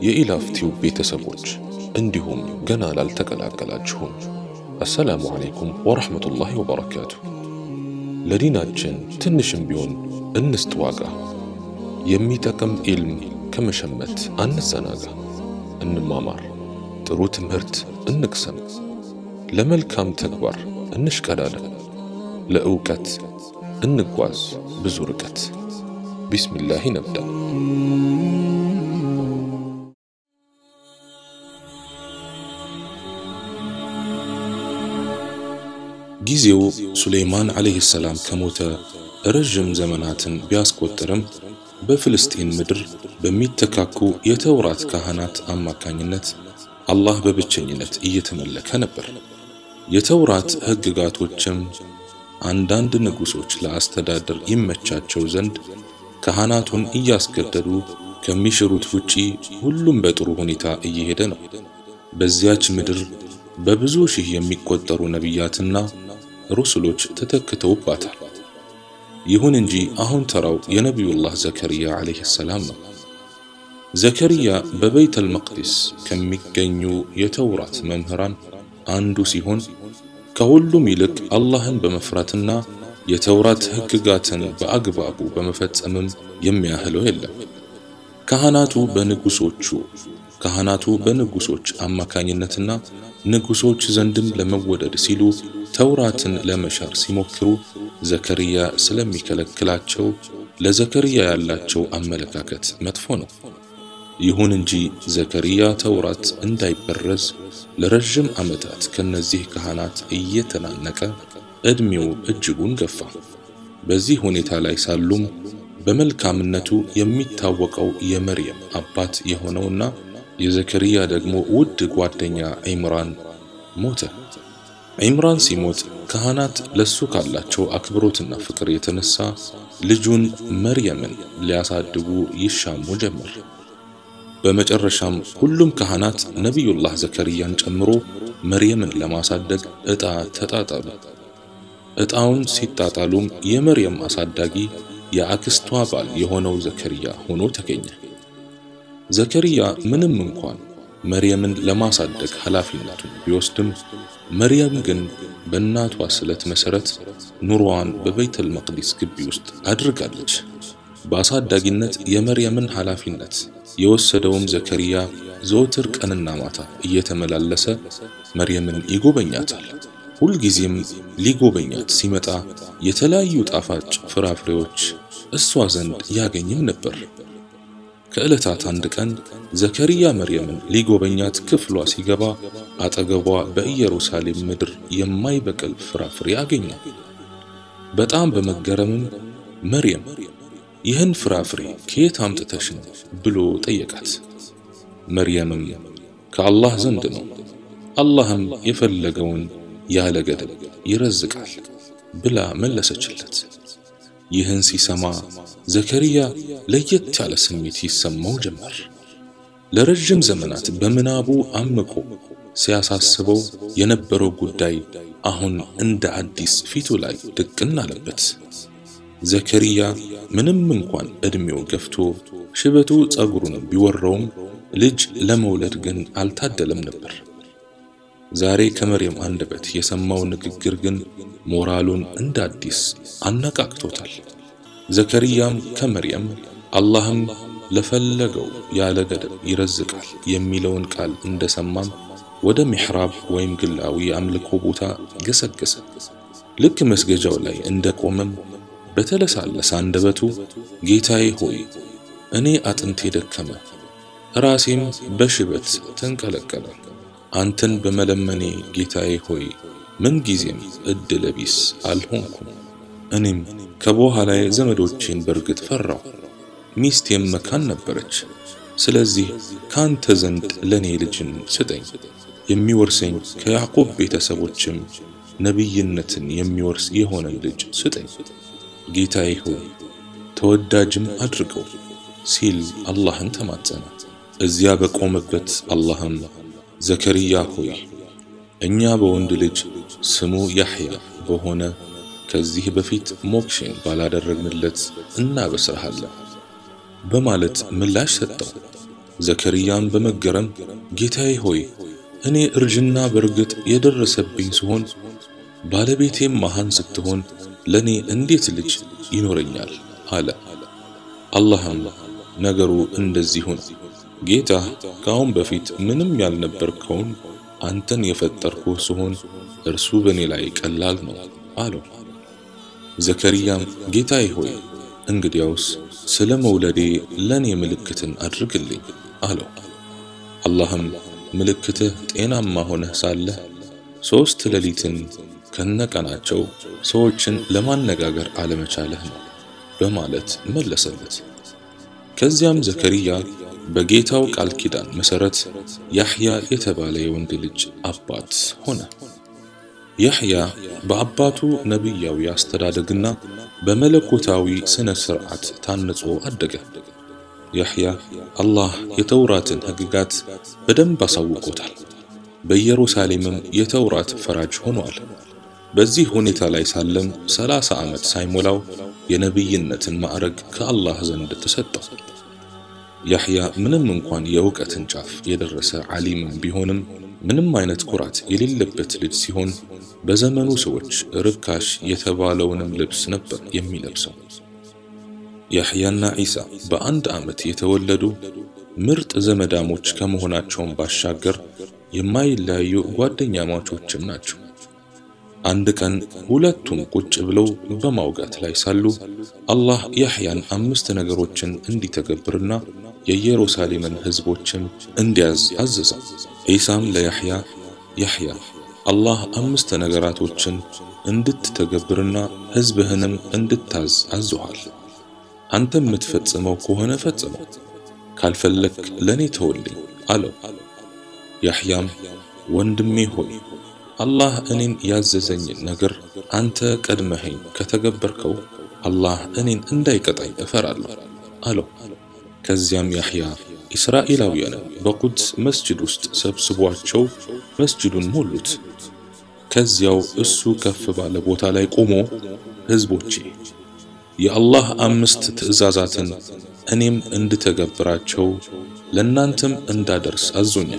የኢላፍቲው ቤተሰቦች እንዲሁም ገና ላልተቀላቀላችሁም አሰላሙ ዓለይኩም ወረሕመቱላሂ ወበረካቱ። ለዲናችን ትንሽም ቢሆን እንስጥ ዋጋ። የሚጠቅም ኢልም ከመሸመት አንዘናጋ። እንማማር፣ ጥሩ ትምህርት እንቅሰም፣ ለመልካም ተግባር እንሽቀዳደም፣ ለእውቀት እንጓዝ ብዙ ርቀት። ቢስሚላህ ነብዳ። ጊዜው ሱሌይማን ዓለይሂ ሰላም ከሞተ ረዥም ዘመናትን ቢያስቆጥርም በፍልስጤን ምድር በሚተካኩ የተውራት ካህናት አማካኝነት አላህ በብቸኝነት እየተመለከ ነበር። የተውራት ሕግጋቶችም አንዳንድ ንጉሶች ለአስተዳደር ይመቻቸው ዘንድ ካህናቱን እያስገደዱ ከሚሽሩት ውጪ ሁሉም በጥሩ ሁኔታ እየሄደ ነው። በዚያች ምድር በብዙ ሺህ የሚቆጠሩ ነቢያትና ሩሱሎች ተተክተውባታል። ይሁን እንጂ አሁን ተራው የነቢዩላህ ዘከርያ ዓለይሂ ሰላም ነው። ዘከርያ በበይተል መቅዲስ ከሚገኙ የተውራት መምህራን አንዱ ሲሆን ከሁሉም ይልቅ አላህን በመፍራትና የተውራት ሕግጋትን በአግባቡ በመፈጸምም የሚያህለው የለም። ካህናቱ በንጉሶቹ ካህናቱ በንጉሶች አማካኝነትና ንጉሶች ዘንድም ለመወደድ ሲሉ ተውራትን ለመሻር ሲሞክሩ ዘከርያ ስለሚከለክላቸው ለዘከርያ ያላቸው አመለካከት መጥፎ ነው። ይሁን እንጂ ዘከርያ ተውራት እንዳይበረዝ ለረዥም ዓመታት ከነዚህ ካህናት እየተናነቀ ዕድሜው እጅጉን ገፋ። በዚህ ሁኔታ ላይ ሳሉም በመልካምነቱ የሚታወቀው የመርየም አባት የሆነውና የዘከርያ ደግሞ ውድ ጓደኛ ዒምራን ሞተ። ዒምራን ሲሞት ካህናት ለሱ ካላቸው አክብሮትና ፍቅር የተነሳ ልጁን መርየምን ሊያሳድጉ ይሻሙ ጀመር። በመጨረሻም ሁሉም ካህናት ነቢዩላህ ዘከርያን ጨምሮ መርየምን ለማሳደግ ዕጣ ተጣጣሉ። ዕጣውን ሲጣጣሉም የመርየም አሳዳጊ የአክስቷ ባል የሆነው ዘከርያ ሆኖ ተገኘ። ዘከርያ ምንም እንኳን መርየምን ለማሳደግ ኃላፊነቱን ቢወስድም መርየም ግን በእናቷ ስለት መሠረት ኑሮዋን በበይተል መቅዲስ ግቢ ውስጥ አድርጋለች። በአሳዳጊነት የመርየምን ኃላፊነት የወሰደውም ዘከርያ ዘወትር ቀንና ማታ እየተመላለሰ መርየምን ይጎበኛታል። ሁልጊዜም ሊጎበኛት ሲመጣ የተለያዩ ጣፋጭ ፍራፍሬዎች እሷ ዘንድ ያገኝም ነበር። ከዕለታት አንድ ቀን ዘከርያ መርየምን ሊጎበኛት ክፍሏ ሲገባ አጠገቧ በኢየሩሳሌም ምድር የማይበቅል ፍራፍሬ አገኘ። በጣም በመገረምም መርየም ይህን ፍራፍሬ ከየት አምጥተሽ ነው ብሎ ጠየቃት። መርየምም ከአላህ ዘንድ ነው፣ አላህም የፈለገውን ያለ ገደብ ይረዝቃል ብላ መለሰችለት። ይህን ሲሰማ ዘከርያ ለየት ያለ ስሜት ይሰማው ጀመር። ለረጅም ዘመናት በምናቡ አምቆ ሲያሳስበው የነበረው ጉዳይ አሁን እንደ አዲስ ፊቱ ላይ ድቅን አለበት። ዘከርያ ምንም እንኳን ዕድሜው ገፍቶ ሽበቱ ጸጉሩን ቢወረውም ልጅ ለመውለድ ግን አልታደለም ነበር። ዛሬ ከመርየም አንደበት የሰማው ንግግር ግን ሞራሉን እንደ አዲስ አነቃቅቶታል። ዘከርያም ከመርየም አላህም ለፈለገው ያለ ገደብ ይረዝቃል የሚለውን ቃል እንደሰማም ወደ ሚሕራብ ወይም ግላዊ አምልኮ ቦታ ገሰገሰ። ልክ መስገጃው ላይ እንደቆመም በተለሳለሰ አንደበቱ ጌታዬ ሆይ እኔ አጥንቴ ደከመ፣ ራሴም በሽበት ተንቀለቀለ። አንተን በመለመኔ ጌታዬ ሆይ ምንጊዜም ዕድለ ቢስ አልሆንኩም። እኔም ከበኋላዬ ዘመዶቼን በርግጥ ፈራሁ፣ ሚስቴም መካን ነበረች። ስለዚህ ካንተ ዘንድ ለኔ ልጅን ስጠኝ፣ የሚወርሰኝ ከያዕቆብ ቤተሰቦችም ነቢይነትን የሚወርስ የሆነን ልጅ ስጠኝ። ጌታዬ ሆይ ተወዳጅም አድርገው ሲል አላህን ተማጸነ። እዚያ በቆመበት አላህም ዘከርያ ሆይ እኛ በወንድ ልጅ ስሙ ያሕያ በሆነ ከዚህ በፊት ሞክሼን ባላደረግንለት እናበስርሃለን በማለት ምላሽ ሰጠው። ዘከርያም በመገረም ጌታዬ ሆይ እኔ እርጅና በርግጥ የደረሰብኝ ሲሆን ባለቤቴም መሃን ስትሆን ለኔ እንዴት ልጅ ይኖረኛል አለ። አላህም ነገሩ እንደዚህ ሁን፣ ጌታ ከአሁን በፊት ምንም ያልነበርከውን አንተን የፈጠርኩህ ሲሆን እርሱ በእኔ ላይ ቀላል ነው አለው። ዘከርያም ጌታዬ ሆይ እንግዲያውስ ስለ መውለዴ ለኔ ምልክትን አድርግልኝ አለው። አላህም ምልክትህ ጤናማ ሆነህ ሳለህ ሦስት ሌሊትን ከነቀናቸው ሰዎችን ለማነጋገር አለመቻለህ ነው በማለት መለሰለት። ከዚያም ዘከርያ በጌታው ቃል ኪዳን መሰረት ያሕያ የተባለ የወንድ ልጅ አባት ሆነ። ያሕያ በአባቱ ነቢያዊ አስተዳደግና በመለኮታዊ ስነ ስርዓት ታንጾ አደገ። ያሕያ አላህ የተውራትን ሕግጋት በደንብ አሳውቆታል። በኢየሩሳሌምም የተውራት ፈራጅ ሆኗል። በዚህ ሁኔታ ላይ ሳለም ሰላሳ ዓመት ሳይሞላው የነቢይነትን ማዕረግ ከአላህ ዘንድ ተሰጠው። ያሕያ ምንም እንኳን የእውቀትን ጫፍ የደረሰ ዓሊምም ቢሆንም ምንም አይነት ኩራት የሌለበት ልጅ ሲሆን በዘመኑ ሰዎች ርካሽ የተባለውንም ልብስ ነበር የሚለብሰው። ያሕያና ዒሳ በአንድ ዓመት የተወለዱ ምርጥ ዘመዳሞች ከመሆናቸውም ባሻገር የማይለያዩ ጓደኛማቾችም ናቸው። አንድ ቀን ሁለቱም ቁጭ ብለው በማውጋት ላይ ሳሉ አላህ ያሕያን አምስት ነገሮችን እንዲተገብርና የኢየሩሳሌምን ሕዝቦችም እንዲያዝ አዘዘው። ዒሳም ለያሕያ ያሕያ አላህ አምስት ነገራቶችን እንድትተገብርና ሕዝብህንም እንድታዝ አዞሃል። አንተ የምትፈጽመው ከሆነ ፈጽመው፣ ካልፈለክ ለኔ ተወልኝ አለው። ያሕያም ወንድሜ ሆይ አላህ እኔን ያዘዘኝን ነገር አንተ ቀድመኸኝ ከተገበርከው አላህ እኔን እንዳይቀጣኝ እፈራለሁ አለው። ከዚያም ያሕያ እስራኤላውያንን በቁድስ መስጅድ ውስጥ ሰብስቧቸው መስጅዱን ሞሉት። ከዚያው እሱ ከፍ ባለ ቦታ ላይ ቆሞ ሕዝቦቼ የአላህ አምስት ትእዛዛትን እኔም እንድተገብራቸው ለእናንተም እንዳደርስ አዞኛል።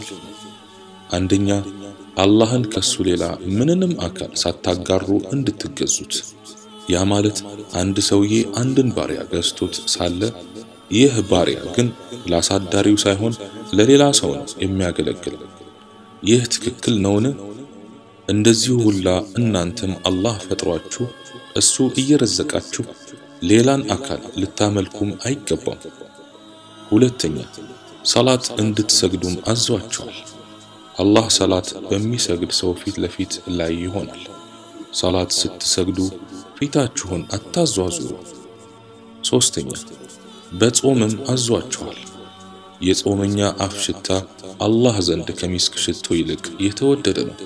አንደኛ አላህን ከሱ ሌላ ምንንም አካል ሳታጋሩ እንድትገዙት። ያ ማለት አንድ ሰውዬ አንድን ባሪያ ገዝቶት ሳለ ይህ ባሪያ ግን ለአሳዳሪው ሳይሆን ለሌላ ሰው ነው የሚያገለግል። ይህ ትክክል ነውን? እንደዚሁ ሁላ እናንተም አላህ ፈጥሯችሁ እሱ እየረዘቃችሁ ሌላን አካል ልታመልኩም አይገባም። ሁለተኛ ሰላት እንድትሰግዱም አዟችኋል። አላህ ሰላት በሚሰግድ ሰው ፊት ለፊት ላይ ይሆናል። ሰላት ስትሰግዱ ፊታችሁን አታዟዙሩ። ሶስተኛ በጾምም አዟችኋል። የጾመኛ አፍ ሽታ አላህ ዘንድ ከሚስክ ሽቶ ይልቅ የተወደደ ነው።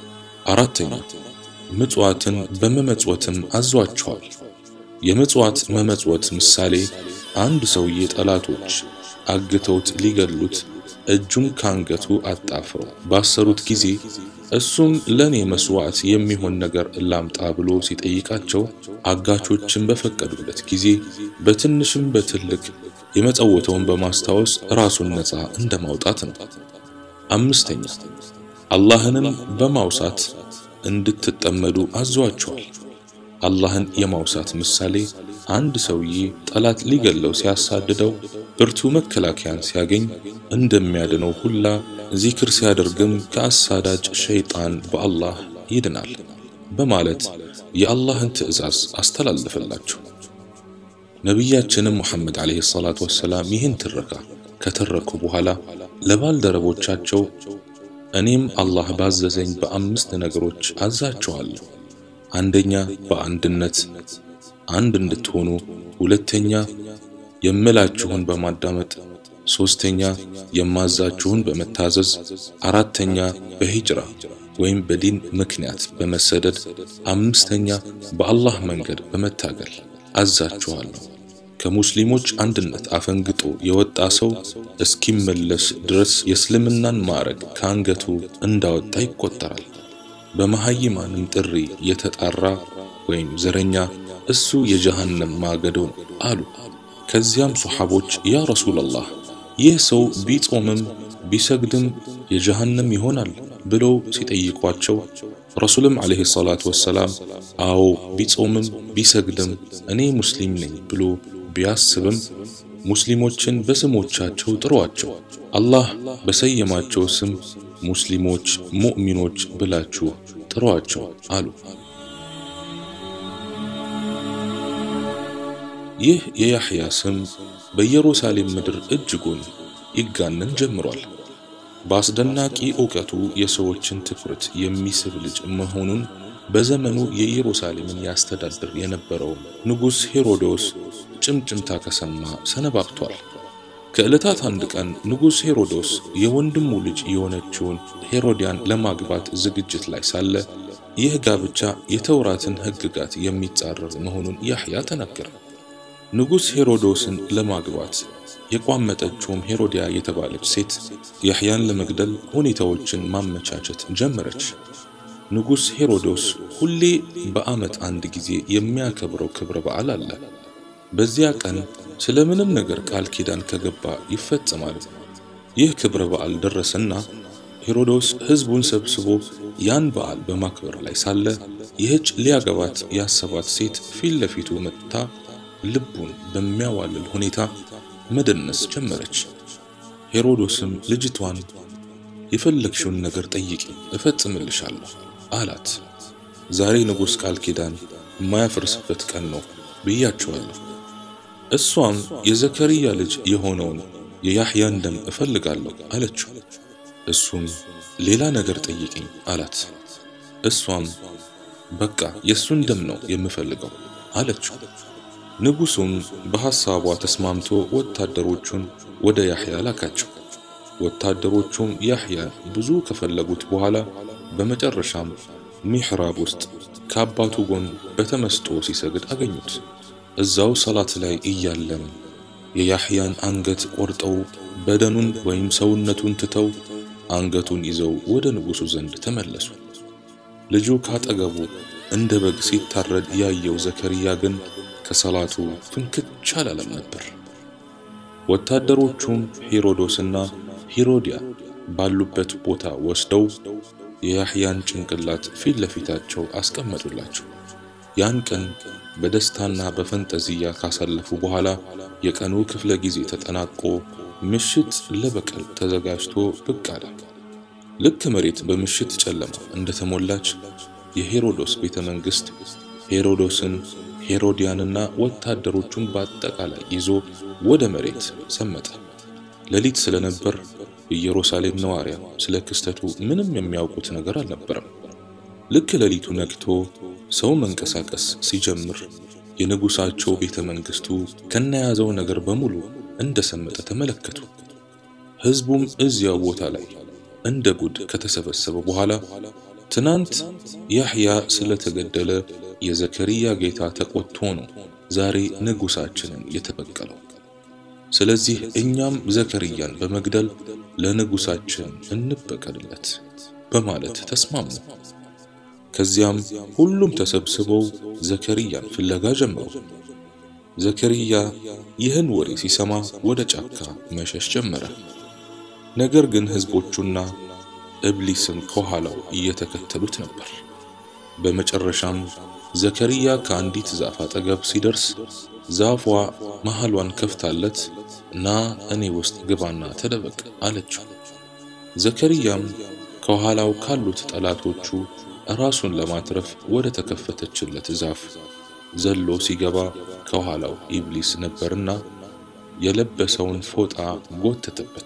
አራተኛ ምጽዋትን በመመጽወትም አዟችኋል። የምጽዋት መመጽወት ምሳሌ አንድ ሰውዬ ጠላቶች አግተውት ሊገሉት እጁን ካንገቱ አጣፍረው ባሰሩት ጊዜ እሱም ለኔ መስዋዕት የሚሆን ነገር ላምጣ ብሎ ሲጠይቃቸው አጋቾችን በፈቀዱለት ጊዜ በትንሽም በትልቅ የመጸወተውን በማስታወስ ራሱን ነፃ እንደማውጣት ነው። አምስተኛ አላህንም በማውሳት እንድትጠመዱ አዟቸዋል። አላህን የማውሳት ምሳሌ አንድ ሰውዬ ጠላት ሊገለው ሲያሳድደው ብርቱ መከላከያን ሲያገኝ እንደሚያድነው ሁላ ዚክር ሲያደርግም ከአሳዳጅ ሸይጣን በአላህ ይድናል በማለት የአላህን ትዕዛዝ አስተላለፈላቸው። ነቢያችንም ሙሐመድ ዓለይሂ ሰላቱ ወሰላም ይህን ትረካ ከተረኩ በኋላ ለባልደረቦቻቸው እኔም አላህ ባዘዘኝ በአምስት ነገሮች አዛችኋለሁ። አንደኛ በአንድነት አንድ እንድትሆኑ፣ ሁለተኛ የምላችሁን በማዳመጥ፣ ሶስተኛ የማዛችሁን በመታዘዝ፣ አራተኛ በሂጅራ ወይም በዲን ምክንያት በመሰደድ፣ አምስተኛ በአላህ መንገድ በመታገል አዛችኋለሁ። ከሙስሊሞች አንድነት አፈንግጦ የወጣ ሰው እስኪመለስ ድረስ የእስልምናን ማዕረግ ከአንገቱ እንዳወጣ ይቆጠራል። በመሐይማንም ጥሪ የተጣራ ወይም ዘረኛ እሱ የጀሃነም ማገዶ ነው አሉ። ከዚያም ሶሐቦች ያ ረሱላላህ ይህ ሰው ቢጾምም ቢሰግድም የጀሃነም ይሆናል ብለው ሲጠይቋቸው ረሱልም ዓለይሂ ሰላቱ ወሰላም አዎ ቢጾምም ቢሰግድም እኔ ሙስሊም ነኝ ብሎ ቢያስብም ሙስሊሞችን በስሞቻቸው ጥሯቸው፣ አላህ በሰየማቸው ስም ሙስሊሞች፣ ሙእሚኖች ብላችሁ ጥሯቸው አሉ። ይህ የያሕያ ስም በኢየሩሳሌም ምድር እጅጉን ይጋነን ጀምሯል። በአስደናቂ ዕውቀቱ የሰዎችን ትኩረት የሚስብ ልጅ መሆኑን በዘመኑ የኢየሩሳሌምን ያስተዳድር የነበረው ንጉሥ ሄሮዶስ ጭምጭምታ ከሰማ ሰነባብቷል። ከዕለታት አንድ ቀን ንጉሥ ሄሮዶስ የወንድሙ ልጅ የሆነችውን ሄሮዲያን ለማግባት ዝግጅት ላይ ሳለ ይህ ጋብቻ የተውራትን ሕግጋት የሚጻረር መሆኑን ያሕያ ተናገረ። ንጉሥ ሄሮዶስን ለማግባት የቋመጠችውም ሄሮዲያ የተባለች ሴት ያሕያን ለመግደል ሁኔታዎችን ማመቻቸት ጀመረች። ንጉሥ ሄሮዶስ ሁሌ በዓመት አንድ ጊዜ የሚያከብረው ክብረ በዓል አለ። በዚያ ቀን ስለምንም ነገር ቃል ኪዳን ከገባ ይፈጸማል። ይህ ክብረ በዓል ደረሰና ሄሮዶስ ሕዝቡን ሰብስቦ ያን በዓል በማክበር ላይ ሳለ ይህች ሊያገባት ያሰባት ሴት ፊት ለፊቱ መጥታ ልቡን በሚያዋልል ሁኔታ መደነስ ጀመረች። ሄሮዶስም ልጅቷን የፈለግሽውን ነገር ጠይቂ እፈጽምልሻለሁ አላት። ዛሬ ንጉሥ ቃል ኪዳን የማያፈርስበት ቀን ነው ብያቸዋለሁ። እሷም የዘከርያ ልጅ የሆነውን የያሕያን ደም እፈልጋለሁ አለችው። እሱም ሌላ ነገር ጠይቅኝ አላት። እሷም በቃ የእሱን ደም ነው የምፈልገው አለችው። ንጉሡም በሐሳቧ ተስማምቶ ወታደሮቹን ወደ ያሕያ ላካቸው። ወታደሮቹም ያሕያን ብዙ ከፈለጉት በኋላ በመጨረሻም ሚሕራብ ውስጥ ከአባቱ ጎን በተመስጦ ሲሰግድ አገኙት። እዛው ሰላት ላይ እያለም የያሕያን አንገት ቆርጠው በደኑን ወይም ሰውነቱን ትተው አንገቱን ይዘው ወደ ንጉሡ ዘንድ ተመለሱ። ልጁ ካጠገቡ እንደ በግ ሲታረድ ያየው ዘከርያ ግን ከሰላቱ ፍንክች አላለም ነበር። ወታደሮቹም ሄሮዶስና ሄሮዲያ ባሉበት ቦታ ወስደው የያሕያን ጭንቅላት ፊት ለፊታቸው አስቀመጡላቸው። ያን ቀን በደስታና በፈንጠዝያ ካሳለፉ በኋላ የቀኑ ክፍለ ጊዜ ተጠናቆ ምሽት ለበቀል ተዘጋጅቶ ብቅ አለ። ልክ መሬት በምሽት ጨለማ እንደተሞላች የሄሮዶስ ቤተ መንግሥት ሄሮዶስን ሄሮዲያንና ወታደሮቹን በአጠቃላይ ይዞ ወደ መሬት ሰመጠ። ሌሊት ስለነበር የኢየሩሳሌም ነዋሪያ ስለ ክስተቱ ምንም የሚያውቁት ነገር አልነበረም። ልክ ሌሊቱ ነግቶ ሰው መንቀሳቀስ ሲጀምር የንጉሳቸው ቤተ መንግስቱ ከነያዘው ነገር በሙሉ እንደሰመጠ ተመለከቱ። ሕዝቡም እዚያው ቦታ ላይ እንደ ጉድ ከተሰበሰበ በኋላ ትናንት ያሕያ ስለተገደለ የዘከርያ ጌታ ተቆጥቶ ነው ዛሬ ንጉሳችንን የተበቀለው። ስለዚህ እኛም ዘከርያን በመግደል ለንጉሳችን እንበቀልለት በማለት ተስማሙ። ከዚያም ሁሉም ተሰብስበው ዘከርያን ፍለጋ ጀመሩ። ዘከርያ ይህን ወሬ ሲሰማ ወደ ጫካ መሸሽ ጀመረ። ነገር ግን ሕዝቦቹና እብሊስም ከኋላው እየተከተሉት ነበር። በመጨረሻም ዘከርያ ከአንዲት ዛፍ አጠገብ ሲደርስ ዛፏ መሃሏን ከፍታለት ና እኔ ውስጥ ግባና ተደበቅ አለችው። ዘከርያም ከኋላው ካሉት ጠላቶቹ ራሱን ለማትረፍ ወደ ተከፈተችለት ዛፍ ዘሎ ሲገባ ከኋላው ኢብሊስ ነበርና የለበሰውን ፎጣ ጎተተበት።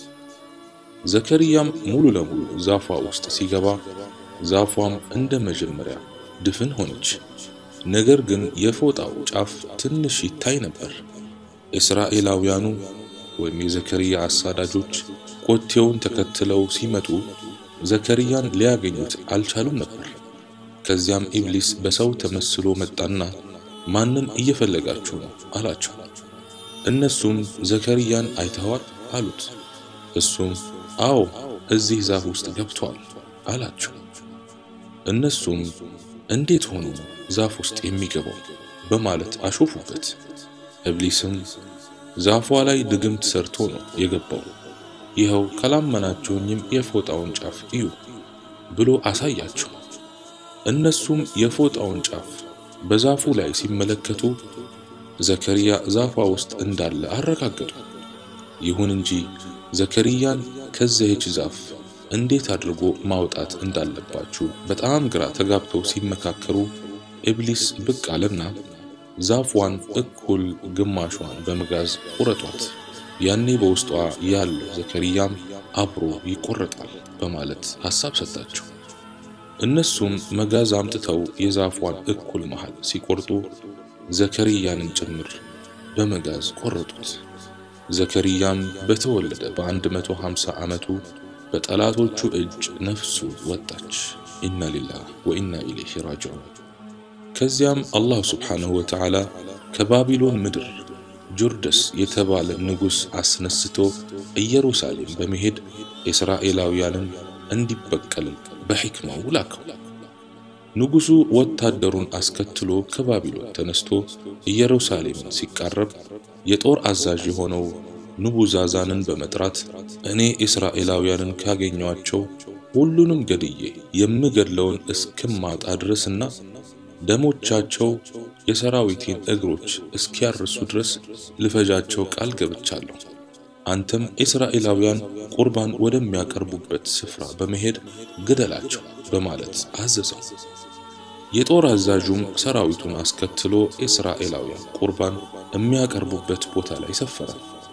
ዘከርያም ሙሉ ለሙሉ ዛፏ ውስጥ ሲገባ ዛፏም እንደ መጀመሪያ ድፍን ሆነች። ነገር ግን የፎጣው ጫፍ ትንሽ ይታይ ነበር። እስራኤላውያኑ ወይም የዘከርያ አሳዳጆች ኮቴውን ተከትለው ሲመጡ ዘከርያን ሊያገኙት አልቻሉም ነበር። ከዚያም ኢብሊስ በሰው ተመስሎ መጣና ማንን እየፈለጋችሁ ነው አላቸው። እነሱም ዘከርያን አይተዋል አሉት። እሱም አዎ እዚህ ዛፍ ውስጥ ገብቷል አላቸው። እነሱም እንዴት ሆኖ ዛፍ ውስጥ የሚገባው በማለት አሾፉበት። ኢብሊስም ዛፏ ላይ ድግምት ሰርቶ ነው የገባው። ይኸው ካላመናችሁኝም የፎጣውን ጫፍ እዩ ብሎ አሳያቸው። እነሱም የፎጣውን ጫፍ በዛፉ ላይ ሲመለከቱ ዘከርያ ዛፏ ውስጥ እንዳለ አረጋገጡ። ይሁን እንጂ ዘከርያን ከዚህች ዛፍ እንዴት አድርጎ ማውጣት እንዳለባችሁ በጣም ግራ ተጋብተው ሲመካከሩ ኢብሊስ ብቅ አለና ዛፏን እኩል ግማሿን በመጋዝ ቁረጧት፣ ያኔ በውስጧ ያለው ዘከርያም አብሮ ይቆረጣል በማለት ሐሳብ ሰጣቸው። እነሱም መጋዝ አምጥተው የዛፏን እኩል መሃል ሲቆርጡ ዘከርያንን ጭምር በመጋዝ ቆረጡት። ዘከርያም በተወለደ በ150 ዓመቱ በጠላቶቹ እጅ ነፍሱ ወጣች። ኢና ሊላህ ወኢና ኢለይሂ ራጅዑን። ከዚያም አላህ ስብሓንሁ ወተዓላ ከባቢሎን ምድር ጆርደስ የተባለ ንጉሥ አስነስቶ ኢየሩሳሌም በመሄድ እስራኤላውያንን እንዲበቀል በሕክማው ላከው። ንጉሡ ወታደሩን አስከትሎ ከባቢሎን ተነስቶ ኢየሩሳሌምን ሲቃረብ የጦር አዛዥ የሆነው ንቡዛዛንን በመጥራት እኔ እስራኤላውያንን ካገኟቸው ሁሉንም ገድዬ የምገድለውን እስክማጣ ድረስና ደሞቻቸው የሰራዊቴን እግሮች እስኪያርሱ ድረስ ልፈጃቸው ቃል ገብቻለሁ። አንተም እስራኤላውያን ቁርባን ወደሚያቀርቡበት ስፍራ በመሄድ ግደላቸው በማለት አዘዘው። የጦር አዛዡም ሰራዊቱን አስከትሎ እስራኤላውያን ቁርባን የሚያቀርቡበት ቦታ ላይ ሰፈረ።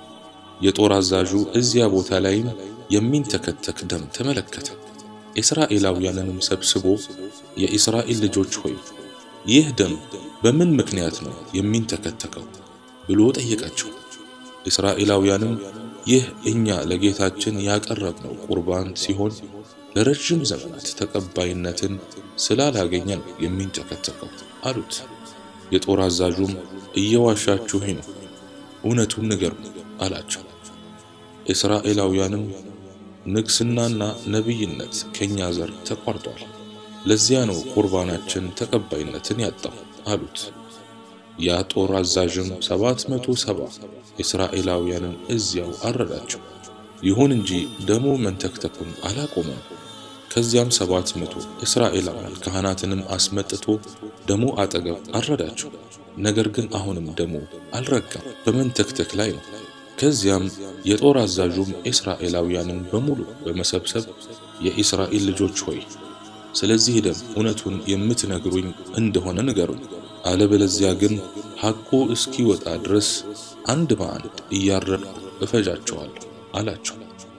የጦር አዛዡ እዚያ ቦታ ላይም የሚንተከተክ ደም ተመለከተ። እስራኤላውያንንም ሰብስቦ የእስራኤል ልጆች ሆይ ይህ ደም በምን ምክንያት ነው የሚንተከተከው ብሎ ጠየቃቸው። እስራኤላውያንም ይህ እኛ ለጌታችን ያቀረብነው ቁርባን ሲሆን ለረጅም ዘመናት ተቀባይነትን ስላላገኘ ነው የሚንተከተከው አሉት። የጦር አዛዡም እየዋሻችሁኝ ነው፣ እውነቱን ንገሩ አላቸው። እስራኤላውያንም ንግስናና ነቢይነት ከኛ ዘር ተቋርጧል፣ ለዚያ ነው ቁርባናችን ተቀባይነትን ያጣው አሉት። ያ ጦር አዛዥም ሰባት መቶ ሰባ እስራኤላውያንን እዚያው አረዳቸው። ይሁን እንጂ ደሙ መንተክተኩን አላቆመም። ከዚያም ሰባት መቶ እስራኤላውያን ካህናትንም አስመጥቶ ደሙ አጠገብ አረዳቸው። ነገር ግን አሁንም ደሙ አልረጋም፣ በመንተክተክ ላይ ነው። ከዚያም የጦር አዛዡም እስራኤላውያንን በሙሉ በመሰብሰብ የእስራኤል ልጆች ሆይ ስለዚህ ደም እውነቱን የምትነግሩኝ እንደሆነ ንገሩኝ፣ አለበለዚያ ግን ሐቁ እስኪወጣ ድረስ አንድ በአንድ እያረድኩ እፈጃቸዋለሁ አላቸው።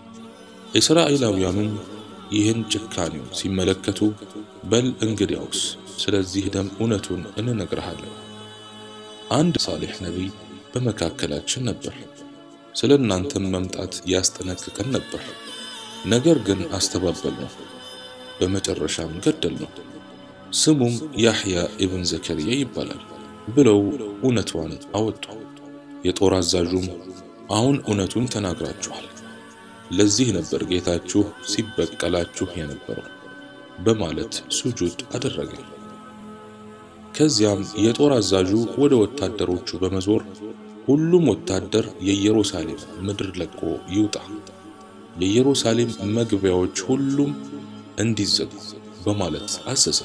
እስራኤላውያኑም ይህን ጭካኔው ሲመለከቱ በል እንግዲያውስ ስለዚህ ደም እውነቱን እንነግርሃለን። አንድ ሳሌሕ ነቢይ በመካከላችን ነበር። ስለ እናንተም መምጣት ያስጠነቅቀን ነበር። ነገር ግን አስተባበል ነው፣ በመጨረሻም ገደል ነው። ስሙም ያሕያ ኢብን ዘከርያ ይባላል ብለው እውነቷን አወጡ። የጦር አዛዡም አሁን እውነቱን ተናግራችኋል፣ ለዚህ ነበር ጌታችሁ ሲበቀላችሁ የነበረው በማለት ሱጁድ አደረገ። ከዚያም የጦር አዛዡ ወደ ወታደሮቹ በመዞር ሁሉም ወታደር የኢየሩሳሌም ምድር ለቆ ይውጣ፣ የኢየሩሳሌም መግቢያዎች ሁሉም እንዲዘጉ በማለት አዘዘ።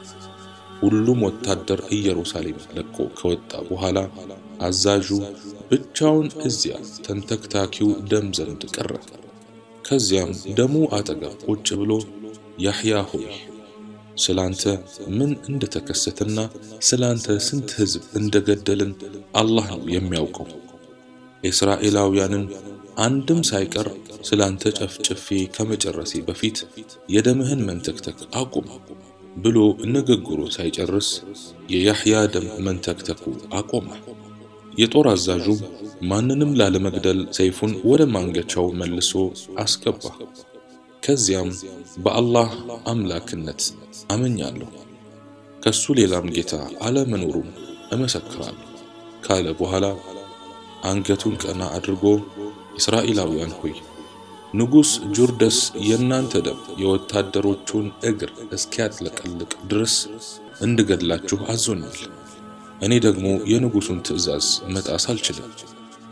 ሁሉም ወታደር ኢየሩሳሌም ለቆ ከወጣ በኋላ አዛዡ ብቻውን እዚያ ተንተክታኪው ደም ዘንድ ቀረ። ከዚያም ደሙ አጠገብ ቁጭ ብሎ ያሕያ ሆይ ስላንተ ምን እንደተከሰተና ስላንተ ስንት ሕዝብ እንደገደልን አላህ ነው የሚያውቀው። እስራኤላውያንን አንድም ሳይቀር ስላንተ ጨፍጭፌ ከመጨረሴ በፊት የደምህን መንተክተክ አቁም ብሎ ንግግሩ ሳይጨርስ የያሕያ ደም መንተክተኩ አቆመ። የጦር አዛዡም ማንንም ላለመግደል ሰይፉን ወደ ማንገቻው መልሶ አስገባ። ከዚያም በአላህ አምላክነት አመኛለሁ ከሱ ሌላም ጌታ አለመኖሩም እመሰክራለሁ ካለ በኋላ አንገቱን ቀና አድርጎ እስራኤላውያን ሆይ ንጉሥ ጁርደስ የእናንተ ደም የወታደሮቹን እግር እስኪያጥለቀልቅ ድረስ እንድገድላችሁ አዞኛል። እኔ ደግሞ የንጉሡን ትእዛዝ መጣስ አልችልም።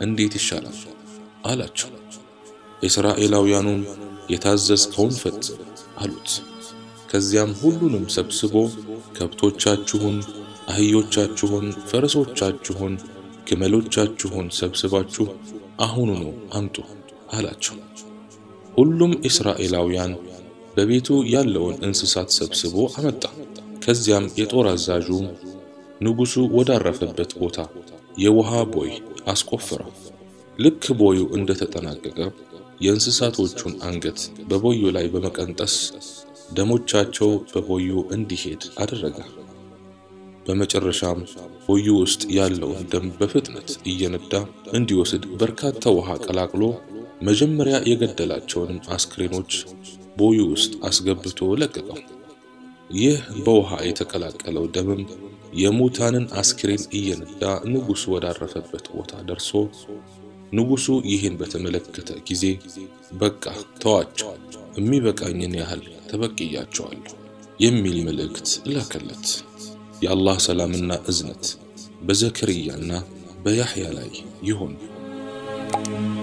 እንዴት ይሻላል አላቸው። እስራኤላውያኑም የታዘዝከውን ፈጽም አሉት። ከዚያም ሁሉንም ሰብስቦ ከብቶቻችሁን፣ አህዮቻችሁን፣ ፈረሶቻችሁን፣ ግመሎቻችሁን ሰብስባችሁ አሁኑኑ አምጡ አላቸው። ሁሉም እስራኤላውያን በቤቱ ያለውን እንስሳት ሰብስቦ አመጣ። ከዚያም የጦር አዛዡ ንጉሡ ወዳረፈበት ቦታ የውሃ ቦይ አስቆፈረው። ልክ ቦዩ እንደተጠናቀቀ የእንስሳቶቹን አንገት በቦዩ ላይ በመቀንጠስ ደሞቻቸው በቦዩ እንዲሄድ አደረገ። በመጨረሻም ቦዩ ውስጥ ያለውን ደም በፍጥነት እየነዳ እንዲወስድ በርካታ ውሃ ቀላቅሎ መጀመሪያ የገደላቸውንም አስክሬኖች ቦዩ ውስጥ አስገብቶ ለቀቀው። ይህ በውሃ የተቀላቀለው ደምም የሙታንን አስክሬን እየነዳ ንጉሡ ወዳረፈበት ቦታ ደርሶ ንጉሡ ይህን በተመለከተ ጊዜ በቃ ተዋቸው፣ የሚበቃኝን ያህል ተበቅያቸዋለሁ የሚል መልእክት ላከለት። የአላህ ሰላምና እዝነት በዘከርያና በያሕያ ላይ ይሁን።